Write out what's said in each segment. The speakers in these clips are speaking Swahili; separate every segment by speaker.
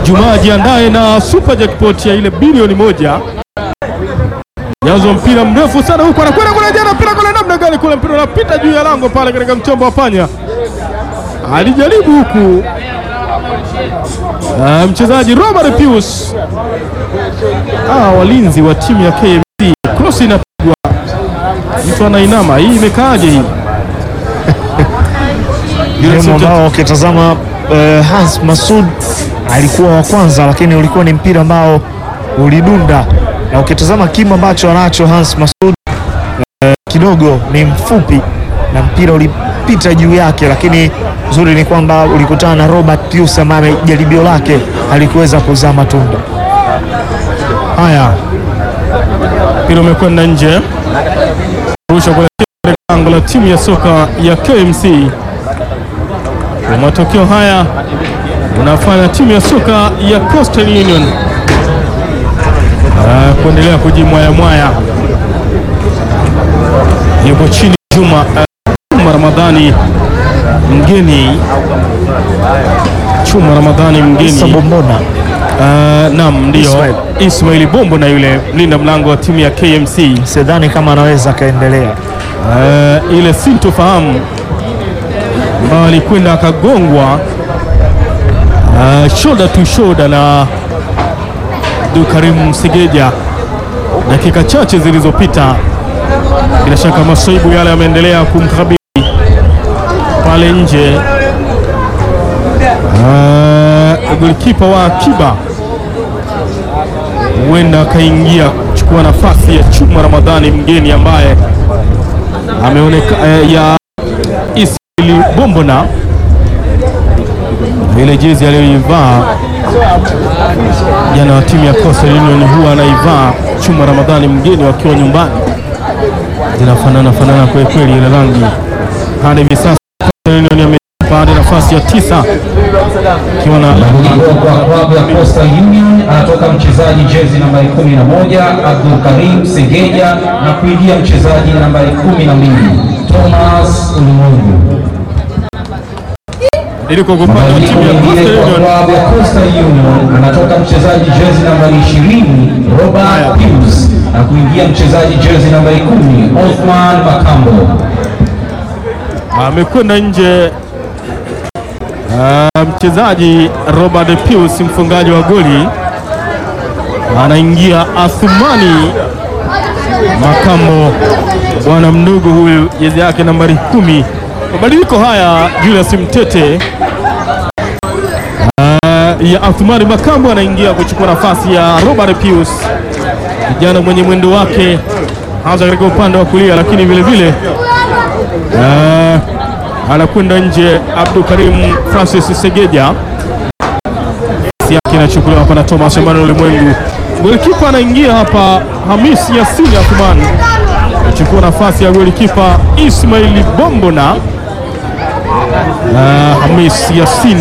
Speaker 1: Jumaa jiandae na super jackpot ya ile bilioni moja. Jazo mpira mrefu sana huko, anakwenda kule jana, mpira kule namna gani kule, mpira unapita juu ya lango pale katika mchombo wa panya, alijaribu huku Ah, mchezaji Robert Pius. Ah, walinzi wa timu ya KMC, cross inapigwa, mtu anainama. Hii imekaaje hii?
Speaker 2: Game ambao ukitazama eh, Hans Masud alikuwa wa kwanza, lakini ulikuwa ni mpira ambao ulidunda, na ukitazama kimo ambacho anacho Hans Masud eh, kidogo ni mfupi na mpira ulipita juu yake, lakini zuri ni kwamba ulikutana na Robert Pius ambaye jaribio lake halikuweza kuzaa matunda.
Speaker 1: Haya, mpira umekwenda nje, rusha kuelekea katika lango la timu ya soka ya KMC. Kwa matokeo haya unafanya timu ya soka ya Coastal Union ah, kuendelea kujimwaya mwaya. Yupo chini Juma ah, Chuma Ramadhani mgeni, Chuma Ramadhani mgeni
Speaker 2: Sabombona
Speaker 1: Ah, naam, ndio
Speaker 2: Ismail.
Speaker 1: Ismail Bombo na yule mlinda mlango wa timu ya KMC.
Speaker 2: sidhani kama anaweza akaendelea.
Speaker 1: Ah, ile sintofahamu ambayo alikwenda akagongwa ah, shoulder to shoulder na Abdulkarim Segeja dakika chache zilizopita. Bila shaka masaibu yale yameendelea kumkabili pale nje. Uh, golikipa wa akiba huenda akaingia kuchukua nafasi ya Chuma Ramadhani mgeni ambaye ameoneka eh, ya Ismail Bombona ile jezi aliyoivaa jana wa timu ya Coastal Union huwa anaivaa Chuma Ramadhani mgeni wakiwa nyumbani, zinafanana fanana kwa kweli ile rangi. Hadi hivi sasa Coastal Union amepata hadi nafasi ya tisa ikiwa na
Speaker 3: Mabadiliko kwa klabu ya Coastal Union anatoka mchezaji jezi nambari 11 Abdul Karim Segeja na kuingia mchezaji nambari 12 Thomas Ulimwengu.
Speaker 1: iliko kwa upande wa
Speaker 3: Mabadiliko
Speaker 1: timu ya
Speaker 3: mengine
Speaker 1: Coastal
Speaker 3: kwa
Speaker 1: Union.
Speaker 3: klabu ya Coastal Union anatoka mchezaji jezi nambari 20 Robert Pius na kuingia mchezaji jezi nambari 10 Othman Makambo.
Speaker 1: amekwenda nje Ah, mchezaji Robert Pius mfungaji wa goli anaingia Athumani Makambo, bwana mdogo huyu, jezi yake nambari kumi. Mabadiliko haya Julius Mtete Ah, ya Athumani Makambo anaingia kuchukua nafasi ya Robert Pius, kijana mwenye mwendo wake hasa katika upande wa kulia, lakini vile vile Ah, anakwenda nje Abdul Karim Francis Segeja, nafasi yake inachukuliwa hapa na Thomas Emmanuel Ulimwengu. Golikipa anaingia hapa Hamis Yasini Athman kuchukua nafasi ya golikipa Ismail Bombona. Ah, Hamis Yasin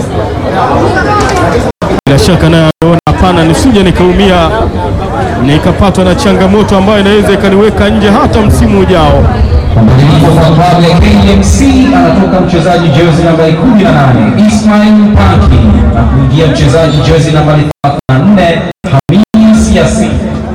Speaker 1: bila shaka naye ameona hapana, nisije nikaumia nikapatwa na changamoto ambayo inaweza ikaniweka nje hata msimu ujao.
Speaker 3: Mabadiliko kwa klabu ya KMC anatoka mchezaji jezi nambari 18 Ismail Panki na kuingia mchezaji jezi nambari 34 Hamis Yasin.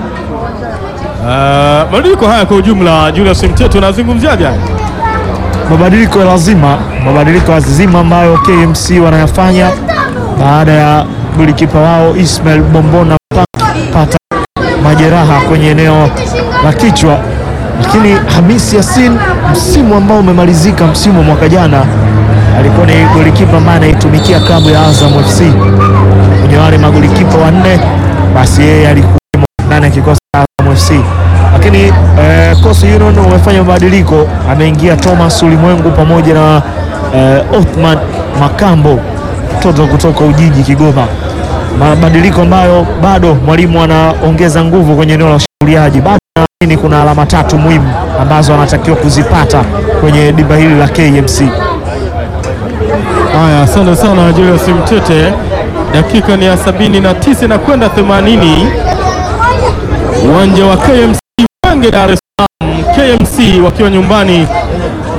Speaker 1: Ah, mabadiliko haya kwa ujumla, Julius Mteto unazungumziaje? haya?
Speaker 2: mabadiliko ya lazima, mabadiliko ya lazima ambayo KMC wanayafanya baada ya golikipa wao Ismail Bombona kupata majeraha kwenye eneo la kichwa, lakini Hamis Yasin, msimu ambao umemalizika, msimu wa mwaka jana, alikuwa ni golikipa ambaye anaitumikia klabu ya Azam FC kwenye wale magolikipa wanne, basi yeye alikuwa ndani ya kikosi cha Azam FC lakini eh, Coastal Union wamefanya mabadiliko, ameingia Thomas Ulimwengu pamoja na eh, Othman Makambo mtoto kutoka Ujiji Kigoma, mabadiliko ambayo bado mwalimu anaongeza nguvu kwenye eneo la ushambuliaji. Bado naamini kuna alama tatu muhimu ambazo anatakiwa kuzipata kwenye dimba hili la KMC.
Speaker 1: Haya, asante sana Julius Mtete. Dakika ni ya sabini na tisa na kwenda themanini uwanja wa KMC Mwenge, Dar es Salaam. KMC wakiwa nyumbani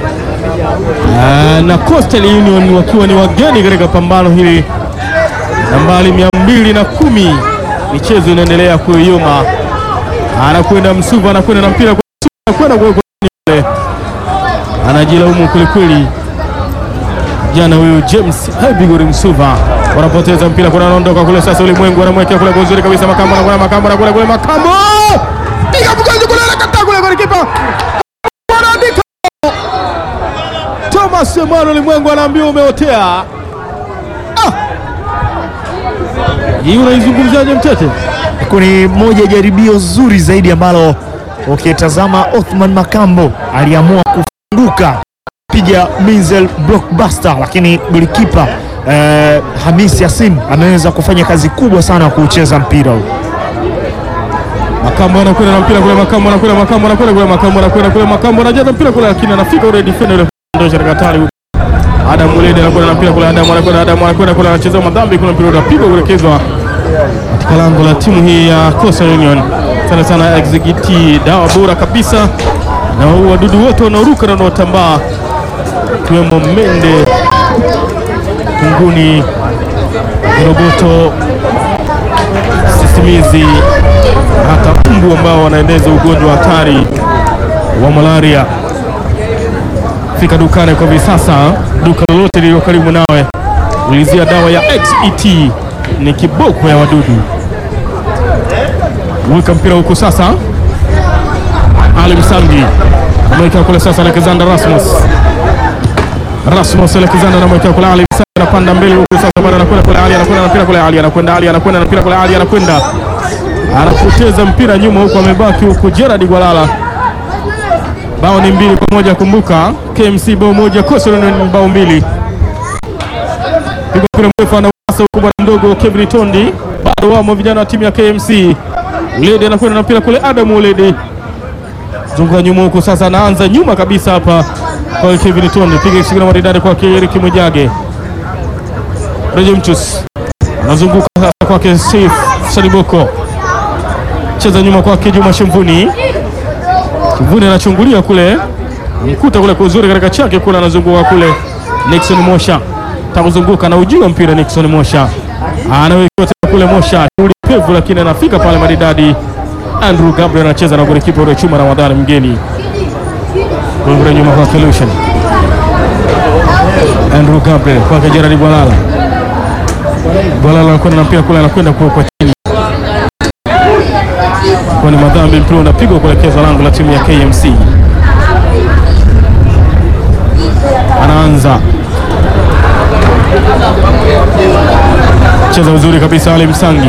Speaker 1: Ah, na Coastal Union wakiwa ni wageni katika pambano hili nambari mia mbili na kumi. Michezo inaendelea kuyoma, anakwenda Msuva, anakwenda na mpira kwa Msuva, anakwenda kwa kule, anajilaumu kwelikweli jana huyu James Bigori Msuva wanapoteza mpira, kuna anaondoka kule sasa. Ulimwengu anamwekea kule kwa uzuri kabisa, Makambo anakwenda, Makambo anakwenda kule, Makambo piga mkono kule, anakataa kule kwa kipa anaandika. Thomas Emmanuel Ulimwengu anaambiwa umeotea. Ah, hii unaizungumziaje Mtete?
Speaker 2: Ni moja jaribio zuri zaidi ambalo ukitazama Othman Makambo aliamua kufunguka piga Minzel blockbuster, lakini golikipa eh, Hamis Yasin ameweza kufanya kazi kubwa sana kuucheza mpira huu.
Speaker 1: Makambo anakwenda na mpira kule, Makambo anakwenda, Makambo anakwenda kule, Makambo anakwenda kule, Makambo anajaza mpira kule, lakini anafika ule defender ule ndio katika hatari huko. Adam Ulede anakwenda na mpira kule, Adam anakwenda, Adam anakwenda kule, anacheza madhambi, kuna mpira unapigwa kuelekezwa katika lango la timu hii ya Coastal Union. Sana sana execute dawa bora kabisa, na wadudu wote wanaoruka na wanaotambaa ikiwemo mende, kunguni, roboto, sisimizi hata mbu ambao wanaeneza ugonjwa hatari wa malaria. Fika dukani kwa hivi sasa, duka lolote lililo karibu nawe, ulizia dawa ya XET, ni kiboko ya wadudu. Weka mpira huku sasa, Ali Msangi ameweka kule sasa, Alexander Rasmus Rasmus Alexander anamwekea kule Ali Msangi, anapanda mbele huku sasa, bado anakwenda kule Ali, anakwenda na mpira kule Ali, anakwenda Ali, anakwenda na mpira kule Ali, anakwenda anapoteza mpira nyuma huku, amebaki huku Gerard Gwalala. Bao ni mbili kwa moja. Kumbuka KMC bao moja, Coastal Union bao mbili. Piga mpira mrefu anawasa huku bwana mdogo Kevin Tondi, bado wamo vijana wa timu ya KMC. Ulede anakwenda na mpira kule, Adam Ulede zunguka nyuma huku sasa, anaanza nyuma kabisa hapa kwa Kevin Tondi, piga kisigino maridadi kwake Eric Mwijage. Reje Mchus anazunguka sasa kwake Saif Saliboko cheza nyuma kwake Juma Shemvuni. Shemvuni anachungulia kule, mkuta kule kwa uzuri katika chake kule, anazunguka kule. Nixon Mosha takuzunguka na ujua mpira. Nixon Mosha anawekewa tena kule, Mosha shughuli pevu, lakini anafika pale maridadi. Andrew Gabriel anacheza na golikipa ule Chuma Ramadhani mgeni kule nyuma kwake Lucian Andrew Gabriel kwake Gerard Gwalala. Gwalala anakwenda na mpira kule, anakwenda kwa kwa chini kwa ni madhambi, mpira unapigwa kuelekezwa lango la timu ya KMC. Anaanza cheza uzuri kabisa, Ali Msangi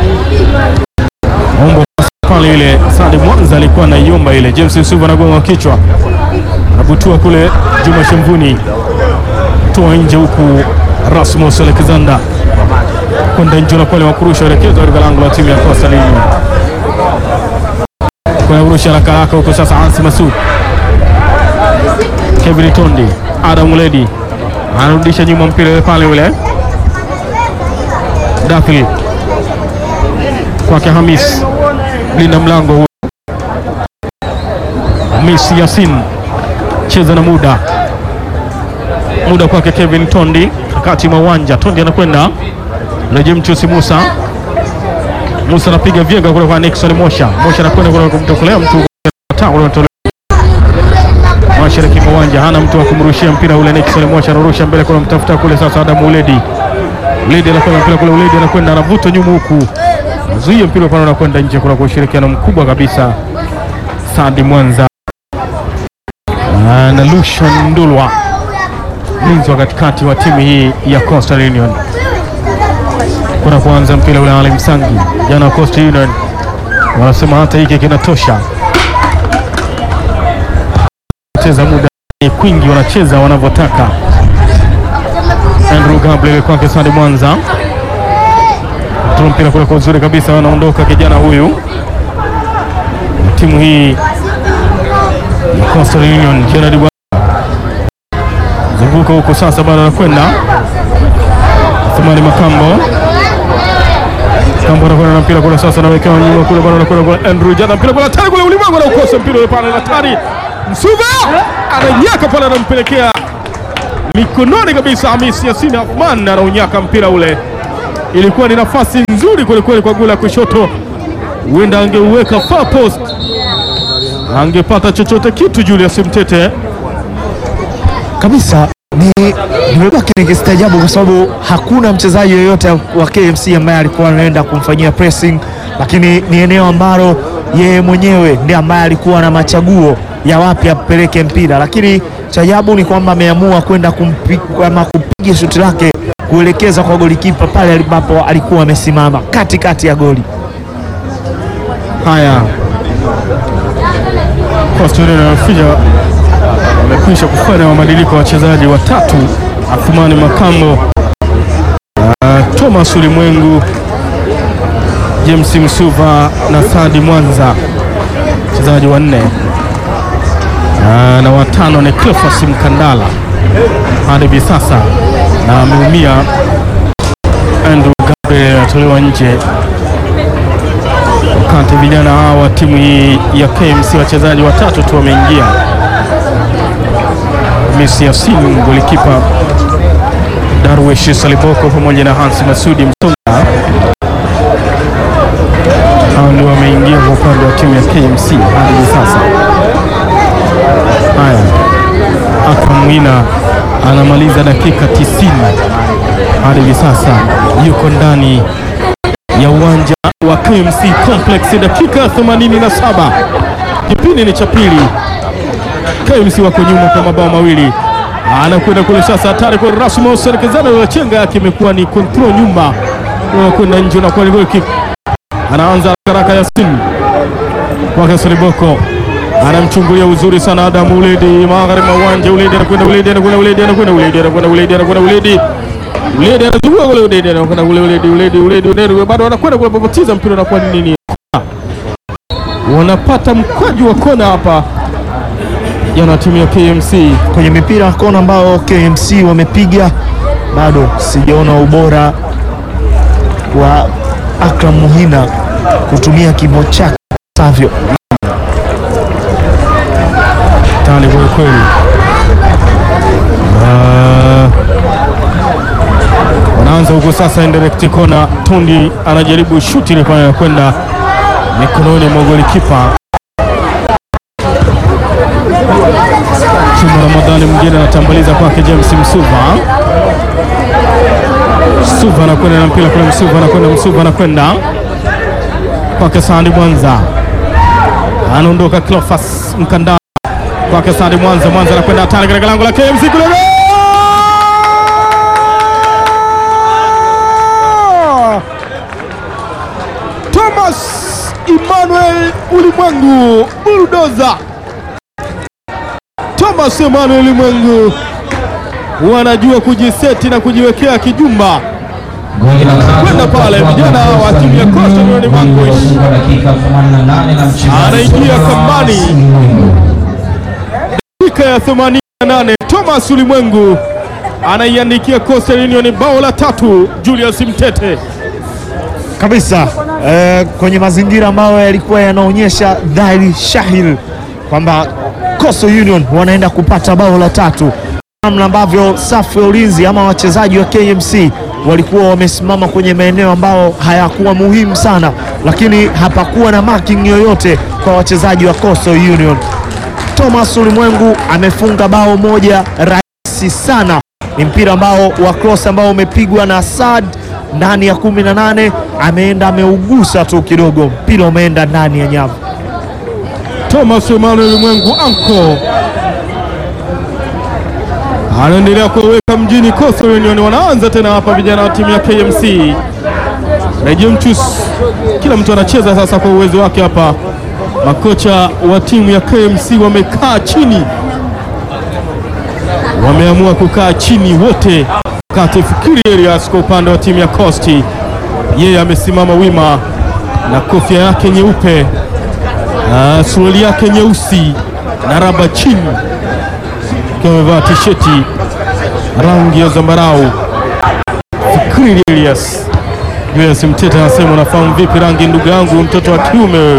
Speaker 1: ombo pale, ile Sadi Mwanza alikuwa anaiomba ile. James Nsuva anagonga kichwa, anabutua kule, Juma Shemvuni toa nje, huku Rasmus Alexander kwenda nje na pale wakurusha elekezwa katika lango la timu ya Coastal Union kuna urusha haraka haraka huko sasa. Ansi Masud, Kevin Tondi, Adam Uledi anarudisha nyuma mpira ule pale ule Dakhil kwake Hamis, linda mlango huo. Hamis Yasin cheza na muda muda kwake Kevin Tondi, kati mwa uwanja. Tondi anakwenda Reje Mchusi Musa Musa anapiga vyenga kule kwa Nixon Mosha. Mosha anakwenda kule kumtokolea mtu mashariki mwa uwanja, hana mtu wa kumrushia mpira ule. Nixon Mosha anarusha mbele kule, mtafuta kule sasa Adam Uledi. Uledi anakwenda mpira kule, Uledi anakwenda anavuta nyuma huku, zuia mpira pale, unakwenda nje kule kwa ushirikiano mkubwa kabisa Sadi Mwanza na Lucian Ndulwa, mlinzi wa katikati wa timu hii ya Coastal Union kuna kuanza mpira ule Ali Msangi, jana wa Coastal Union wanasema hata hiki kinatosha, cheza muda kwingi, wanacheza wanavyotaka. Andrew Gabriel kwake Sadi Mwanza, toa mpira kule kwa uzuri kabisa, wanaondoka kijana huyu timu hii ya Coastal Union, Gerard zunguka huko sasa, bado anakwenda Thumani Makambo Kambo anakwenda na mpira kule sasa, anawekewa nyuma kule, bado anakwenda kule Andrew Jada, mpira kule hatari kule, ulimwengu anaukosa mpira ule pale, hatari. Msuva ananyaka pale, anampelekea mikononi kabisa. Hamis Yasin Athman anaunyaka mpira ule, ilikuwa ni nafasi nzuri kwelikweli kwa gula kushoto, huenda angeuweka far post, angepata chochote kitu Julius Mtete.
Speaker 2: kabisa ni nimebaki nikistaajabu kwa sababu hakuna mchezaji yoyote wa KMC ambaye alikuwa anaenda kumfanyia pressing, lakini ni eneo ambalo yeye mwenyewe ndiye ambaye alikuwa na machaguo ya wapi apeleke mpira, lakini cha ajabu ni kwamba ameamua kwenda kumpi- ama kupiga shuti lake kuelekeza kwa golikipa pale ambapo alikuwa amesimama katikati ya goli.
Speaker 1: Haya, Coastal Union wamefika wamekwisha kufanya mabadiliko ya wachezaji watatu: Athumani Makambo, uh, Thomas Ulimwengu, James Msuva na Thadi Mwanza, wachezaji wanne uh, na watano ni Cleophas Mkandala hadi hivi sasa, na ameumia Andrew Gabriel anatolewa nje wakati vijana hawa wa timu hii ya KMC wachezaji watatu tu wameingia. Messi Yasin golikipa, Darwish Saliboko pamoja na Hans Masudi Msonga, hao ndio wameingia kwa upande wa timu ya KMC hadi hivi sasa. Haya, Akram Mwina anamaliza dakika 90 hadi hivi sasa, yuko ndani ya uwanja wa KMC Complex, dakika 87, kipindi ni cha pili. KMC wako nyuma kwa mabao mawili, anakwenda kule sasa, hatari kwa Rasmus Serkezana wa chenga yake imekuwa ni control nyuma, kwenda nje na kwa ni goal kick. Anaanza haraka Yasin kwake Soliboko anamchungulia uzuri sana Adam Uledi magharibi mwa uwanja. Uledi anakwenda Uledi anakwenda Uledi anakwenda Uledi anakwenda Uledi anakwenda Uledi Uledi anazunguka kule Uledi anakwenda kule Uledi Uledi Uledi Uledi bado anakwenda kule popoteza mpira unakuwa ni nini? Wanapata mkwaju wa kona hapa jana timu ya KMC.
Speaker 2: kwenye mipira ya kona ambao KMC wamepiga, bado sijaona ubora wa Akram Muhina kutumia kimo chake savyo.
Speaker 1: Tani kwa kweli. Ah, wanaanza huko sasa, indirect kona. Tundi anajaribu shuti ile pale, kwenda mikononi mwa golikipa Chuma Ramadhani. Mwingine anatambaliza kwake James Msuva. Msuva anakwenda na mpira kule, Msuva anakwenda, Msuva anakwenda kwake Sandi Mwanza, anaondoka Cleophas Mkandala kwake Sadi Mwanza. Mwanza anakwenda hatari katika lango la KMC kule, goal! Thomas Emmanuel Ulimwengu bulldozer. Thomas Emmanuel Ulimwengu wanajua kujiseti na kujiwekea kijumba
Speaker 3: Goli la tatu
Speaker 1: Kwenda pale,
Speaker 3: kwa
Speaker 1: vijana wa timu ya Coastal Union
Speaker 3: Goli
Speaker 1: Vanquish.
Speaker 3: lilofungwa dakika 88 na mchezaji
Speaker 1: Anaingia
Speaker 3: Thomas
Speaker 1: kambani.
Speaker 3: Ulimwengu.
Speaker 1: dakika ya 88 Thomas Ulimwengu anaiandikia Coastal Union bao la tatu. Julius Mtete
Speaker 2: kabisa eh, kwenye mazingira ambayo yalikuwa yanaonyesha dhahiri shahiri kwamba Coastal Union wanaenda kupata bao la tatu, namna ambavyo safu ya ulinzi ama wachezaji wa KMC walikuwa wamesimama kwenye maeneo ambayo hayakuwa muhimu sana, lakini hapakuwa na marking yoyote kwa wachezaji wa Coastal Union. Thomas Ulimwengu amefunga bao moja rahisi sana. Ni mpira ambao wa cross ambao umepigwa na Saad ndani ya kumi na nane, ameenda ameugusa tu kidogo, mpira umeenda ndani ya nyavu.
Speaker 1: Thomas Emmanuel Ulimwengu anko anaendelea kuweka mjini Coastal Union. Wanaanza tena hapa vijana wa timu ya KMC Redio Mchus, kila mtu anacheza sasa kwa uwezo wake hapa. Makocha wa timu ya KMC wamekaa chini, wameamua kukaa chini wote, wakati Fikiri Elias kwa upande wa timu ya Coast, yeye amesimama wima na kofia yake nyeupe Ah, suruali yake nyeusi na raba chini, akiwa amevaa tisheti rangi ya zambarau. Fikiri Elias Julius Mtete anasema unafahamu vipi rangi ndugu yangu, mtoto wa kiume wewe.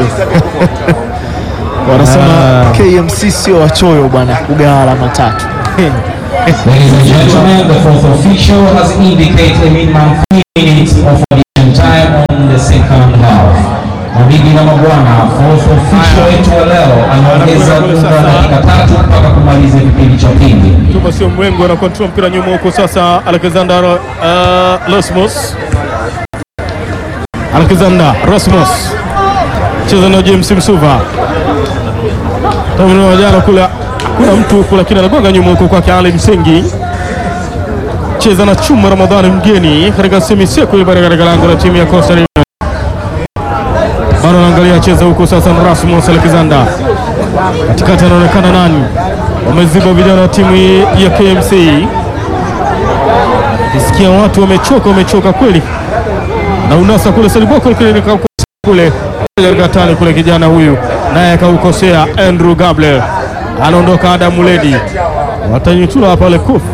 Speaker 2: Wanasema
Speaker 1: Ah.
Speaker 2: KMC sio wachoyo bwana, kugawa alama tatu.
Speaker 3: Ladies and gentlemen, the fourth official has indicated a minimum three minutes of addition time on the second half. Mabibi na mabwana, fourth official wetu wa leo anaongeza muda dakika tatu mpaka kumaliza kipindi cha pili.
Speaker 1: Tuma sio mwengo ana control mpira nyuma huko sasa. Alexander uh, Rosmus, Alexander Rosmus cheza na James Msuva Tamna jana kule kuna mtu huku, lakini anagonga nyuma huko kwake Ali Msengi, cheza na Chuma Ramadhani mgeni katika semiseku ibara katika lango la timu ya Costa Rica. Bado anaangalia cheza huko sasa, na Rasmus Alexander katikati, anaonekana nani wameziba vijana wa timu ya KMC. Kisikia watu wamechoka, wamechoka kweli, na unasa kule Seliboko kule nikaukosa kule katika tani kule, kijana huyu naye akaukosea. Andrew Gable anaondoka, Adam Muledi watanyutula hapa wale kufu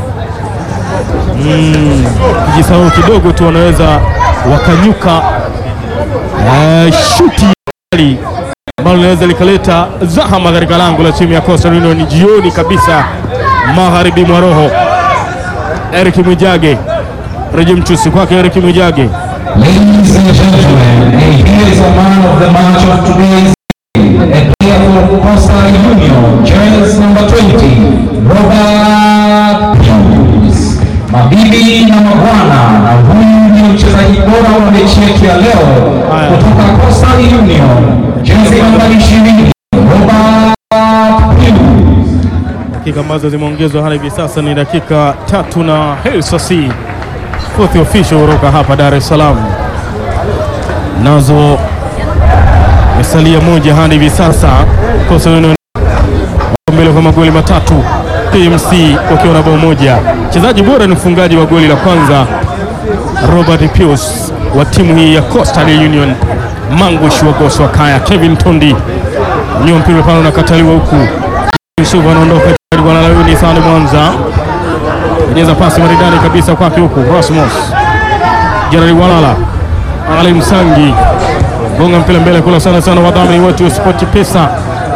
Speaker 1: mm, kijisahau kidogo tu wanaweza wakanyuka uh, shuti kali ambalo linaweza likaleta zahama katika lango la timu ya Coastal Union jioni kabisa magharibi mwa roho. Eric Mwijage reje mchusi kwake Eric Mwijage
Speaker 3: Ladies and gentlemen, and here is a man of the match of today's game, a player for Costa Union, jersey number 20, Robert Pius. Mabibi na mabwana, na huyu ndio mchezaji bora wa mechi yetu ya leo
Speaker 1: Haya.
Speaker 3: kutoka Costa Union, jersey namba 20, Robert Pius.
Speaker 1: dakika ambazo zimeongezwa hadi hivi sasa ni dakika tatu na Helsasi fourth official kutoka hapa Dar es Salaam, nazo imesalia moja hadi hivi sasa. Coastal Union wako mbele kwa magoli matatu, KMC wakiwa na bao moja. Mchezaji bora ni mfungaji wa goli la kwanza Robert Pius wa timu hii ya Coastal Union. Mangush wa Goswa Kaya, Kevin Tondi nyuma, mpira pale unakataliwa huku Yusuf anaondoka bwana Layuni Sani Mwanza penyeza pasi maridadi kabisa kwake huku Rasmus Jenerali Walala Ali Msangi gonga mpira mbele kula sana sana, wadhamini wetu wa Sport Pesa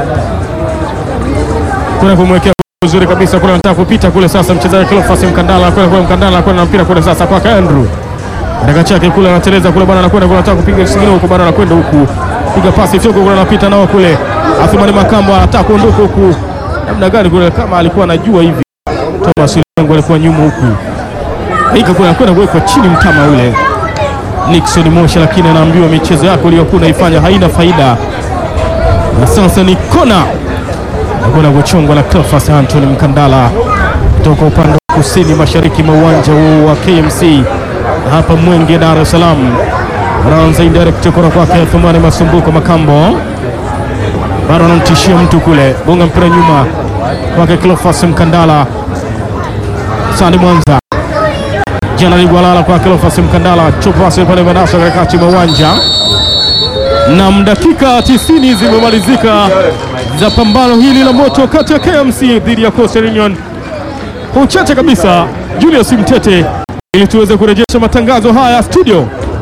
Speaker 1: kuna kumwekea uzuri kabisa kule, anataka kupita kule sasa, mchezaji Cleophas Mkandala kule kule, Mkandala anakwenda na mpira kule sasa kwake Andrew katika chake kule, anateleza kule bwana, anakwenda kule, anataka kupiga kisigino huku bwana, anakwenda huku piga pasi fyoko kule, anapita nao kule, Athumani Makambo anataka kuondoka huku, namna gani kule, kama alikuwa anajua hivi. Thomas Ulengo alikuwa nyuma huku, ika kule, anakwenda kuwekwa chini mtama ule Nixon Mosha, lakini anaambiwa michezo yako uliyokuwa unaifanya haina faida, na sasa ni kona nakwenda kuchongwa na Cleophas Anthony Mkandala kutoka upande wa kusini mashariki mwa uwanja huu wa KMC hapa Mwenge, Dar es Salaam. Anaanza indirect kona kwake Thumani Masumbuko Makambo, bado anamtishia mtu kule, gonga mpira nyuma kwake Cleophas Mkandala, Sandi Mwanza Jenerali Gwalala kwa Cleophas Mkandala, chopasi pale Manasa katikati mwa uwanja na dakika 90 zimemalizika za pambano hili la moto kati ya KMC dhidi ya Coastal Union. Kwa uchache kabisa, Julius Mtete, ili tuweze kurejesha matangazo haya studio.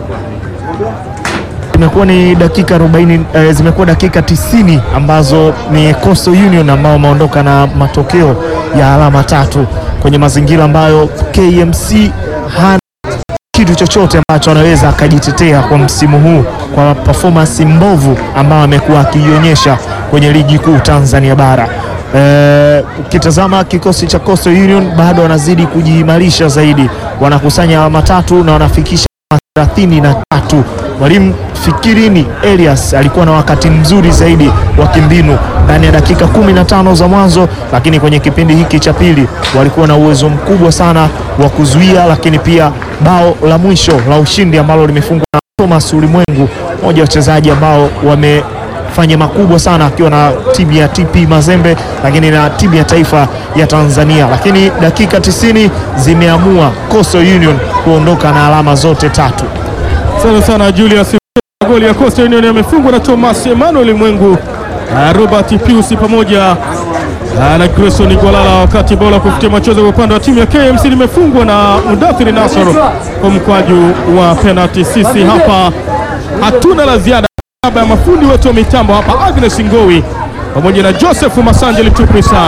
Speaker 2: Imekuwa ni dakika 40, eh, zimekuwa dakika 90 ambazo ni Coastal Union ambao wameondoka na matokeo ya alama tatu kwenye mazingira ambayo KMC hana kitu chochote ambacho anaweza akajitetea kwa msimu huu kwa performance mbovu ambayo amekuwa akiionyesha kwenye ligi kuu Tanzania bara. Eh, ukitazama kikosi cha Coastal Union bado wanazidi kujiimarisha zaidi, wanakusanya alama tatu na wanafikisha thelathini na tatu. Mwalimu Fikirini Elias alikuwa na wakati mzuri zaidi wa kimbinu ndani ya dakika kumi na tano za mwanzo, lakini kwenye kipindi hiki cha pili walikuwa na uwezo mkubwa sana wa kuzuia, lakini pia bao la mwisho la ushindi ambalo limefungwa na Thomas Ulimwengu, mmoja wa wachezaji ambao wamefanya makubwa sana akiwa na timu ya TP Mazembe, lakini na timu ya taifa ya Tanzania. Lakini dakika 90 zimeamua Coastal Union kuondoka na alama zote tatu.
Speaker 1: Sana sana Julius. Goli ya Coastal Union yamefungwa na Thomas Emmanuel Mwengu, uh, Robert Pius pamoja uh, na Grayson Gwalala, wakati bola kufutia machozi kwa upande wa timu ya KMC limefungwa na Mudathiri Nasor kwa mkwaju wa penalty. Sisi hapa hatuna la ziada. Baba ya mafundi wetu wa mitambo hapa Agnes Ngowi pamoja na Joseph Masanjeli Tuprisa,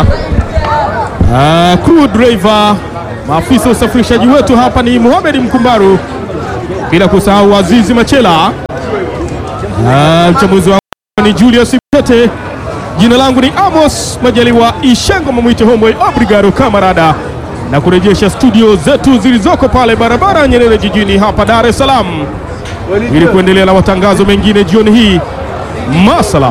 Speaker 1: uh, crew driver, maafisa usafirishaji wetu hapa ni Mohamed Mkumbaru bila kusahau Azizi Machela. Ah, mchambuzi wa ni Julius Tete. Jina langu ni Amos Majaliwa Ishango Mamwite Homboy Obrigado Kamarada, na kurejesha studio zetu zilizoko pale barabara ya Nyerere jijini hapa Dar es Salaam ili kuendelea na matangazo mengine jioni hii. Masala.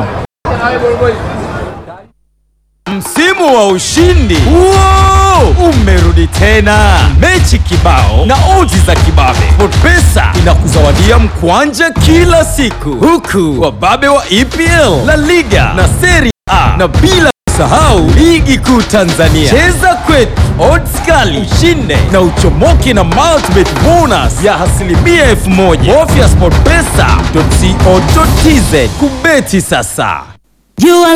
Speaker 4: Msimu wa ushindi Wow! umerudi tena, mechi kibao na oji za kibabe. SportPesa inakuzawadia mkwanja kila siku, huku wababe wa EPL, La Liga na Serie A, na bila kusahau ligi kuu Tanzania. Cheza kwetu, odds kali, ushinde na uchomoke na multibet bonus ya asilimia elfu moja. Bofya sportpesa.co.tz kubeti sasa.
Speaker 5: You are